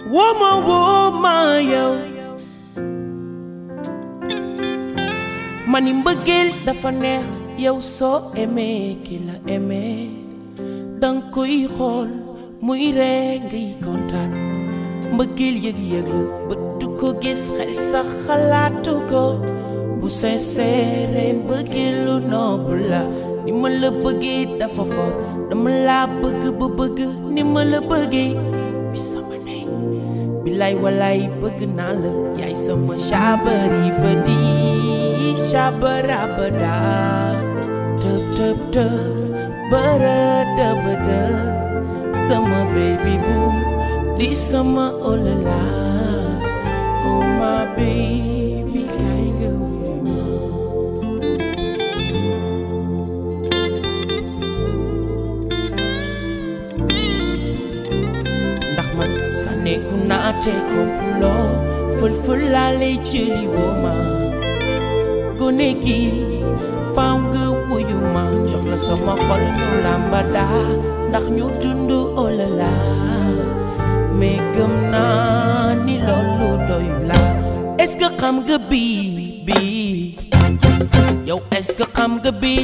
wooma wooma yow ma ni mbëggeel dafa neex yow soo aimé ki la aimé danga koy xool muy ree ngay kontaan mbëggeel yëg-yëg la bët du ko gis xel sax xalaatu ko bu sincère mbëggeel lu noobu la ni ma la bëggee dafa for dama laa bëgg ba bëgg ni ma la bëggee wi sama ndey bilaay walaay bëgg naa la yaay sama caabari ba di caabarabada tëb tëb tëb bërëdë bëdë sama baby bu di sama olala oh my baby kay nga ndax man sànneeku naa te kompuloo fël-fël laa lay jëli woo ma gone gi faaw nga wuyu ma jox la sama xol ñu làmba daa ndax ñu dund olala mais gëm naa ni loolu doyu la est-ce que xam nga bii bii yow est-ce que xam nga bii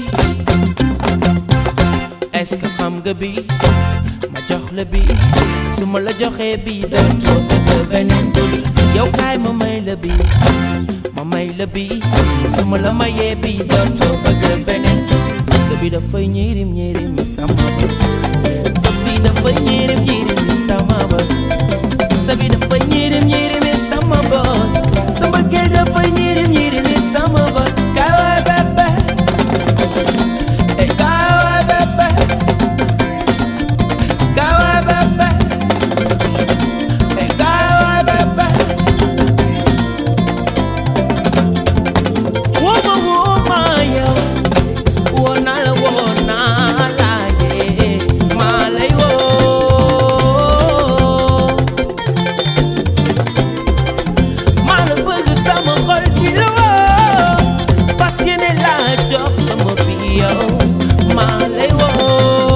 est-ce que xam nga bii ma jox la bii su ma la joxee bii dootoo bëgg beneen dul yow kaay ma may la bii ma may la bii su ma la mayee bii dootoo bëgg beneen sa bi dafay ñirim ñirim mi sama bés sa bi dafay ñirim ñirim mi sama bés sa bi dafay ñirim ñirim mi sama bés sa mbëggeel dafay ñirim ñirim mi sama bés kaay waay bébé eh kaay waay bébé kaay waay bébé eh kaay waay bébé wooma wooma yow woo naa la woo naa la yee maa lay woo maa la bëgg sama xol bi la woo fas yéene laa jox sama bi yow maa lay woo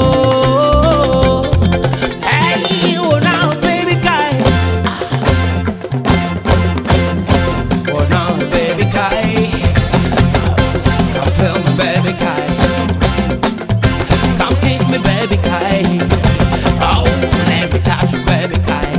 hey woo naa baby kaay woo naa baby kaay Come feel me, baby, Kai. Come kiss me, baby, Kai. Oh, let me touch you, baby, Kai.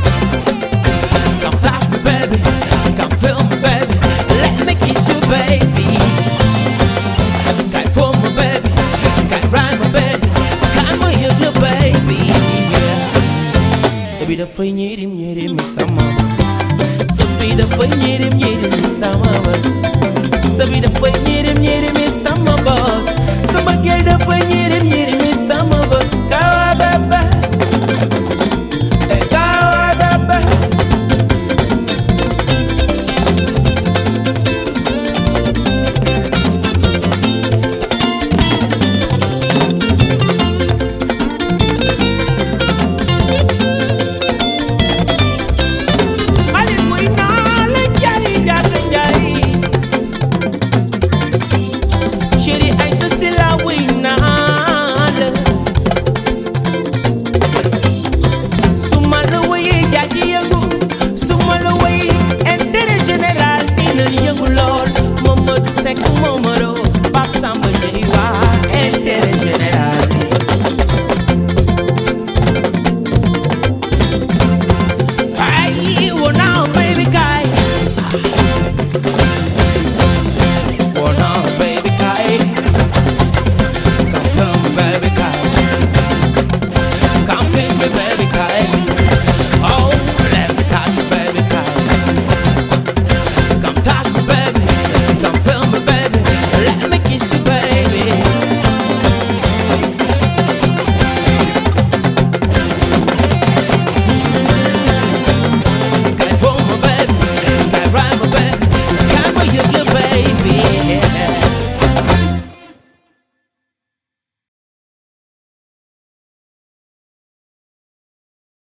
Come touch me, baby. Come feel me, baby. Let me kiss you, baby. Kai for me, baby. Kai ride my baby. Come here, you, baby. Yeah. Sabi dafay ñirim ñirim mi sama bés Sabi dafay ñirim ñirim mi sama bés Sabi dafay ñirim ñirim mi sama bés Sama gel dafay ñirim ñirim mi sama bés Kawa bébé Eh kawa bébé Xale buy naa la jaay jaata njaay chéri ay sa si la wuy naa la su ma la wuyee jaaji yëngu su ma la wuyee intérêt général dina yëngu lool Mamadou Seck Momaro Pape Samba Ndiaye waa intérêt général